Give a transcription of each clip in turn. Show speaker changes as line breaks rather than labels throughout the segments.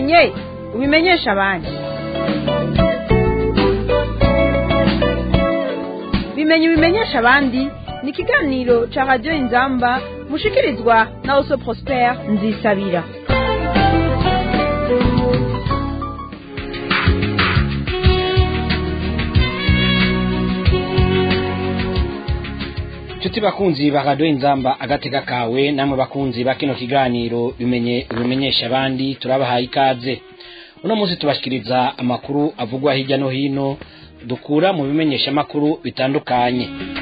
bimenye ubimenyesha abandi bimenye ubimenyesha abandi ni ikiganiro ca radiyo inzamba mushikirizwa na oso prospere nzisabira
Chuti bakunzi ba radio inzamba agateka kawe namwe bakunzi ba kino kiganiro bimenye bimenyesha abandi turabahaye ikaze uno munsi tubashikiriza amakuru avugwa hirya no hino dukura mu bimenyesha makuru bitandukanye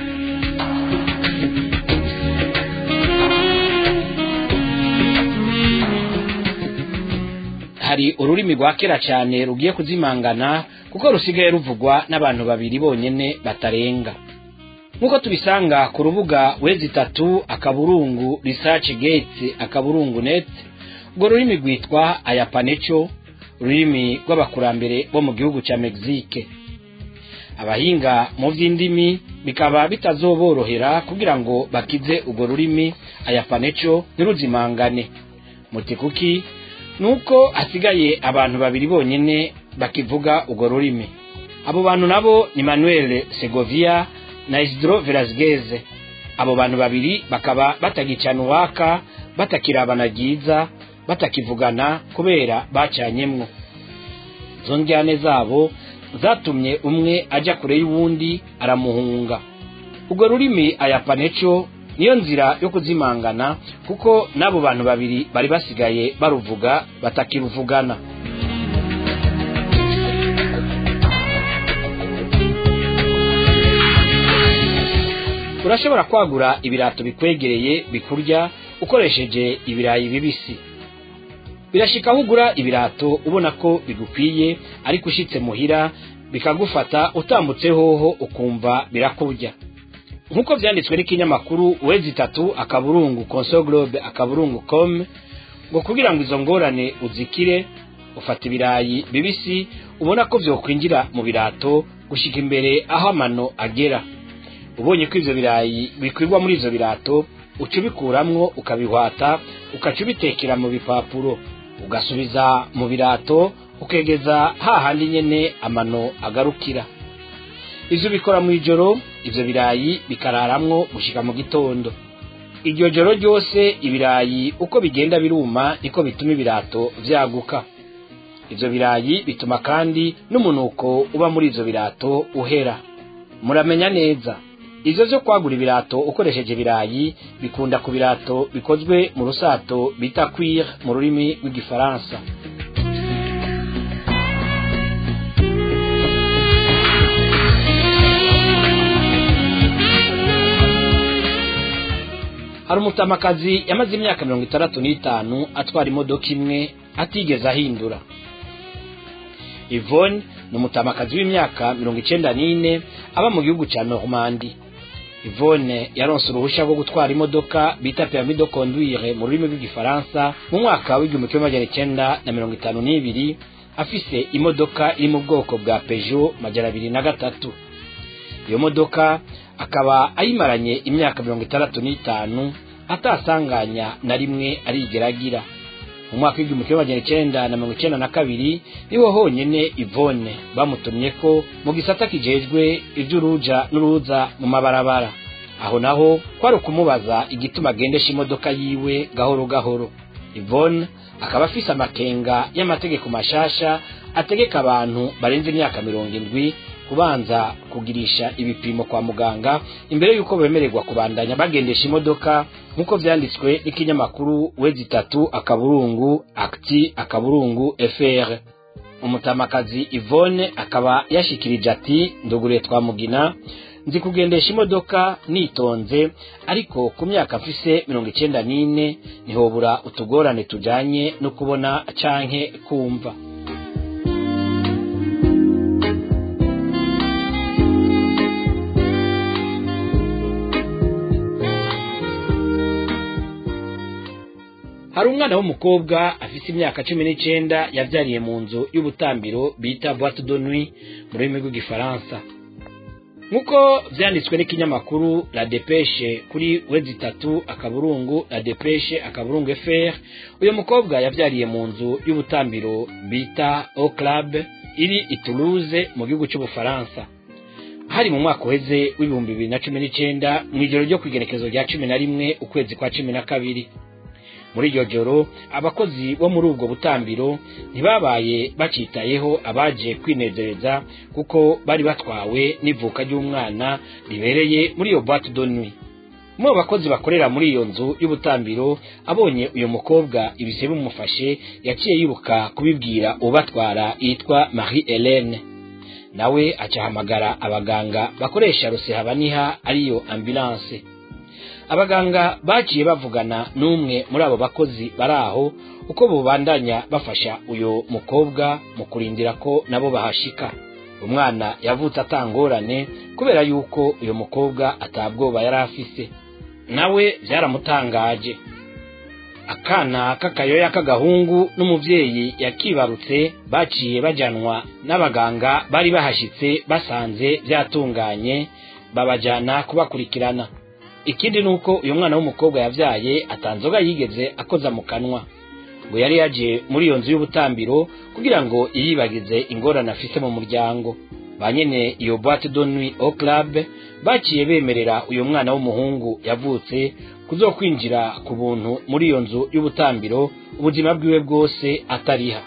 hari ururimi rwa kera cyane rugiye kuzimangana kuko rusigaye ruvugwa n'abantu babiri bonyene batarenga nk'uko tubisanga ku rubuga wezi itatu akaburungu research gates akaburungu net urwo rurimi rwitwa ayapaneco ururimi rw'abakurambere bo mu gihugu cya mexique abahinga mu by'indimi bikaba bitazoborohera kugira ngo bakize urwo rurimi ayapaneco ntiruzimangane muti kuki nuko hasigaye abantu babiri bonyine bakivuga urwo rurimi abo bantu nabo ni manuel segovia na isidro velasquez abo bantu babiri bakaba batagicana uwaka batakirabana ryiza batakivugana kubera bacanyemwo izo njyane zabo zatumye umwe ajya kure y'uwundi aramuhunga urwo rurimi ayapaneco niyo nzira yo kuzimangana kuko n'abo bantu babiri bari basigaye baruvuga batakiruvugana urashobora kwagura ibirato bikwegereye bikurya ukoresheje ibirayi bibisi birashika aho ugura ibirato ubona ko bigukwiye ariko ushitse muhira bikagufata utambutse hoho ukumva birakurya nk'uko byanditswe n'ikinyamakuru wezi itatu akaburungu konso globe akaburungu com ngo kugira ngo izo ngorane uzikire ufata ibirayi bibisi ubona ko byokwinjira mu birato gushika imbere aho amano agera ubonye ko ivyo birayi bikwirwa muri ivyo birato uca ubikuramwo ukabihwata ukaca ubitekera mu bipapuro ugasubiza mu birato ukegeza hahandi nyene amano agarukira ivyo ubikora mu ijoro ivyo birayi bikararamwo gushika mu gitondo iryo joro ryose ibirayi uko bigenda biruma niko bituma ibirato vyaguka ivyo birayi bituma kandi n'umunuko uba muri ivyo birato uhera muramenya neza ivyo vyo kwagura ibirato ukoresheje ibirayi bikunda ku birato bikozwe mu rusato bita cuir mu rurimi rw'igifaransa hari umutamakazi yamaze imyaka mirongo itandatu n'itanu atwara imodoka imwe atigeze ahindura Yvonne ni umutamakazi w'imyaka mirongo icenda n'ine aba mu gihugu ca Normandi Yvonne yaronse uruhusha rwo gutwara imodoka bita permis de conduire mu rurimi rw'igifaransa mu mwaka w'igihumbi kimwe magana icenda na mirongo itanu n'ibiri afise imodoka iri mu bwoko bwa Peugeot majana abiri na gatatu iyo modoka akaba ayimaranye imyaka mirongo itandatu n'itanu atasanganya na rimwe arigeragira mu mwaka w'igihumbi kimwe magana icenda na mirongo icenda na kabiri niho honyene Yvonne bamutumye ko mu gisata kijejwe ivy'uruja n'uruza mu mabarabara aho naho kwari ukumubaza igituma agendesha imodoka yiwe gahoro gahoro Yvonne akaba afise amakenga y'amategeko mashasha ategeka abantu barenze imyaka mirongo indwi kubanza kugirisha ibipimo kwa muganga imbere y'uko bemererwa kubandanya bagendesha imodoka nk'uko vyanditswe n'ikinyamakuru wezi itatu akaburungu akti akaburungu fr umutamakazi Yvonne akaba yashikirije ati nduguriye twamugina nzi kugendesha imodoka nitonze ariko ku myaka mfise mirongo icenda n'ine ntihobura utugorane tujanye no kubona canke kumva hari umwana w'umukobwa afise imyaka cumi n'icenda yavyariye mu nzu y'ubutambiro bita boîte de nuit mu rurimi rw'igifaransa nk'uko vyanditswe n'ikinyamakuru la depeshe kuri wezi itatu akaburungu la depeshe akaburungu fr uyu mukobwa yavyariye mu nzu y'ubutambiro bita au club iri i toulouse mu gihugu c'ubufaransa hari mu mwaka uheze w'ibihumbi bibiri na cumi n'icenda mw'ijoro ryo kw'igerekezo rya cumi na rimwe ukwezi kwa cumi na kabiri muri iryo joro abakozi bo muri ubwo butambiro ntibabaye bacitayeho abaje kwinezereza kuko bari batwawe n'ivuka ry'umwana ribereye muri iyo boîte de nuit mu bakozi bakorera muri iyo nzu y'ubutambiro abonye uyu mukobwa ibise bimufashe yaciye yibuka kubibwira ubatwara yitwa marie helene nawe acahamagara abaganga bakoresha rusehabaniha ariyo ambulance abaganga baciye bavugana n'umwe muri abo bakozi bari aho uko bubandanya bafasha uyu mukobwa mu kurindira ko nabo bahashika umwana yavutse atangorane kubera yuko uyu mukobwa atabwoba yari afise nawe byaramutangaje akana k'akayoya k'agahungu n'umuvyeyi yakibarutse baciye bajanwa n'abaganga bari bahashitse basanze byatunganye babajana kubakurikirana ikindi ni uko uyu mwana w'umukobwa yavyaye atanzoga yigeze akoza mu kanwa ngo yari yaje muri iyo nzu y'ubutambiro kugira ngo yiyibagize ingorane afise mu muryango ba nyene iyo boîte de nuit au club baciye bemerera uyu mwana w'umuhungu yavutse kuzokwinjira ku buntu muri iyo nzu y'ubutambiro ubuzima bwiwe bwose atariha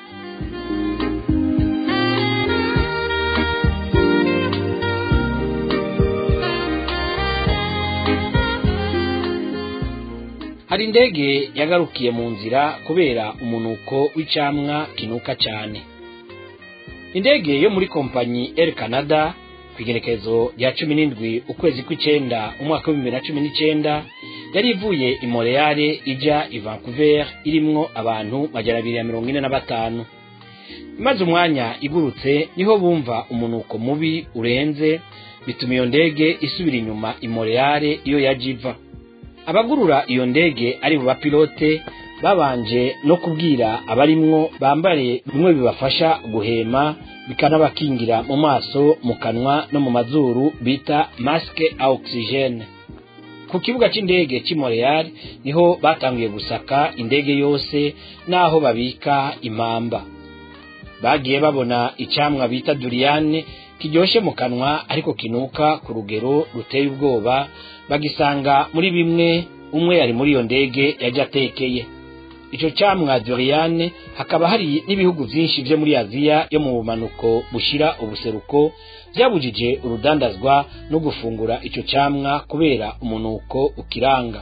hari indege yagarukiye mu nzira kubera umunuko w'icamwa kinuka cyane indege yo muri kompanyi Air Canada ku igerekezo rya cumi n'indwi ukwezi kw'icenda umwaka w'ibihumbi na cumi n'icenda yari ivuye i Montreal ija i Vancouver irimwo abantu majana abiri ya mirongo ine na batanu maze umwanya igurutse niho bumva umunuko mubi urenze bituma iyo ndege isubira inyuma i Montreal iyo yaje iva abagurura iyo ndege ari mu bapilote babanje no kubwira abarimwo bambare bimwe bibafasha guhema bikanabakingira mu maso mu kanwa no mu mazuru bita masque a oxygene ku kibuga c'indege c'i Montreal niho batanguye gusaka indege yose n'aho babika impamba bagiye babona icamwa bita duriane kiryoshe mu kanwa ariko kinuka ku rugero ruteye ubwoba bagisanga muri bimwe umwe yari muri iyo ndege yaje atekeye ico camwa duriane hakaba hari n'ibihugu vyinshi vyo muri aziya yo mu bumanuko bushira ubuseruko vyabujije urudandazwa no gufungura ico camwa kubera umunuko ukiranga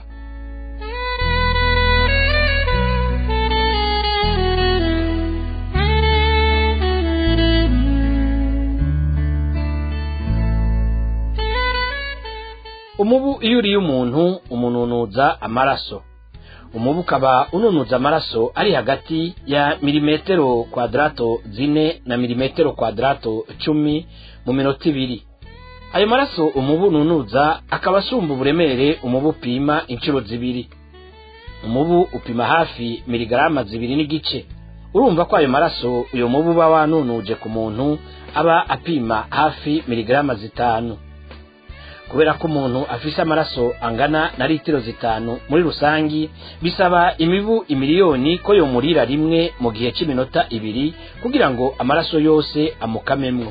umubu iyo uriye umuntu umununuza amaraso umubu ukaba ununuza amaraso ari hagati ya milimetero kwadrato zine na milimetero kwadrato cumi mu minota ibiri ayo maraso umubu ununuza akaba asumba uburemere umubu upima inshuro zibiri umubu upima hafi miligarama zibiri n'igice urumva ko ayo maraso uyo mubu uba wanunuje ku muntu aba apima hafi miligarama zitanu kubera ko umuntu afise amaraso angana na litiro zitanu muri rusangi bisaba imibu imiliyoni ko yomurira rimwe mu gihe cy'iminota ibiri kugira ngo amaraso yose amukamemwo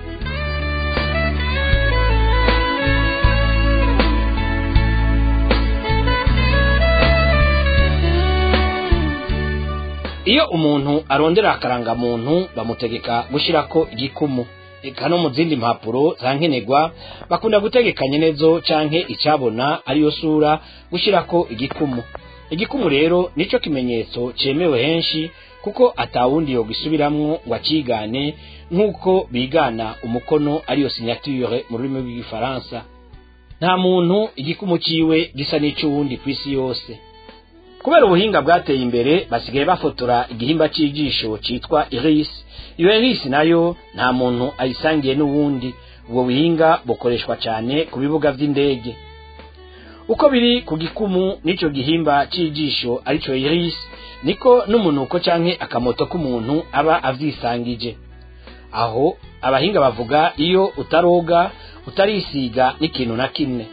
iyo umuntu arondera akarangamuntu bamutegeka gushyirako igikumu eka no mu zindi mpapuro za nkenerwa bakunda gutegeka nyenezo canke icabona ariyo sura gushirako igikumu igikumu rero nico kimenyetso cemewe henshi kuko atawundi yo gisubiramwo ngo acigane nk'uko bigana umukono ariyo signature mu rurimi rw'igifaransa nta muntu igikumu ciwe gisa n'ic'uwundi kw'isi yose kubera ubuhinga bwateye imbere basigaye bafotora igihimba c'ijisho citwa iris iyo iris nayo nta muntu ayisangiye n'uwundi ubwo buhinga bukoreshwa cyane ku bibuga vy'indege uko biri ku gikumu n'ico gihimba c'ijisho arico iris niko n'umunuko canke akamoto k'umuntu aba avyisangije aho abahinga bavuga iyo utaroga utarisiga n'ikintu na kimwe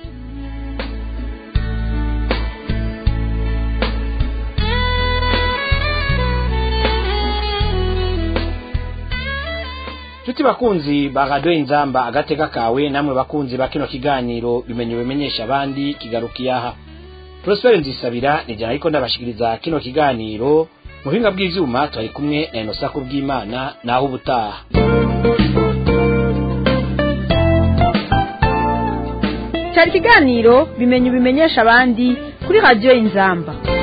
Tuti bakunzi ba radio inzamba agateka kawe namwe bakunzi ba kino kiganiro bimenye bimenyesha abandi kigarukiye aha Prosper Nzisabira ni jana ariko ndabashikiriza kino kiganiro mu buhinga bw'ivyuma twari kumwe na Inosa Kubwimana naho ubutaha
cyari ikiganiro bimenye bimenyesha abandi kuri radiyo inzamba